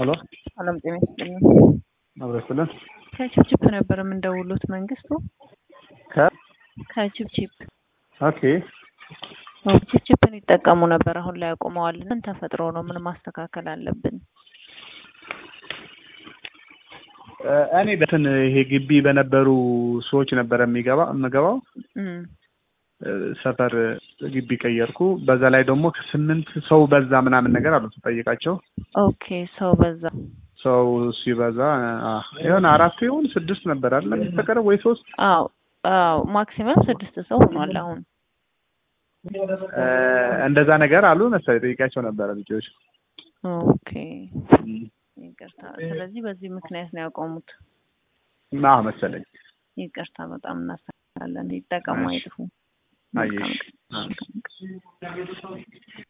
ሄሎ ሰላም ጤና ይስጥልኝ። አብረስልን ከችፕችፕ ነበር የምንደውሉት መንግስቱ ከ ከችፕችፕ ኦኬ አዎ፣ ችፕችፕን ይጠቀሙ ነበር። አሁን ላይ አቁመዋል። ምን ተፈጥሮ ነው? ምን ማስተካከል አለብን? እ እኔ በትን ይሄ ግቢ በነበሩ ሰዎች ነበረ የሚገባ የምገባው እም እ ሰፈር ግቢ ቀየርኩ። በዛ ላይ ደግሞ ከስምንት ሰው በዛ ምናምን ነገር አሉ ስጠይቃቸው ኦኬ ሰው በዛ። ሰው ሲበዛ አ የሆነ አራት ይሁን ስድስት ነበር አይደል የሚፈቀደው ወይ ሶስት አዎ አዎ፣ ማክሲመም ስድስት ሰው ሆኗል አሁን። እ እንደዛ ነገር አሉ መሰለኝ ጠይቃቸው ነበረ ልጆች ኦኬ ይቅርታ። ስለዚህ በዚህ ምክንያት ነው ያቆሙት። ና መሰለኝ ይቅርታ፣ በጣም እናስተካክላለን። ይጠቀሙ፣ አይጥፉ። አየሽ መልካም ቀን።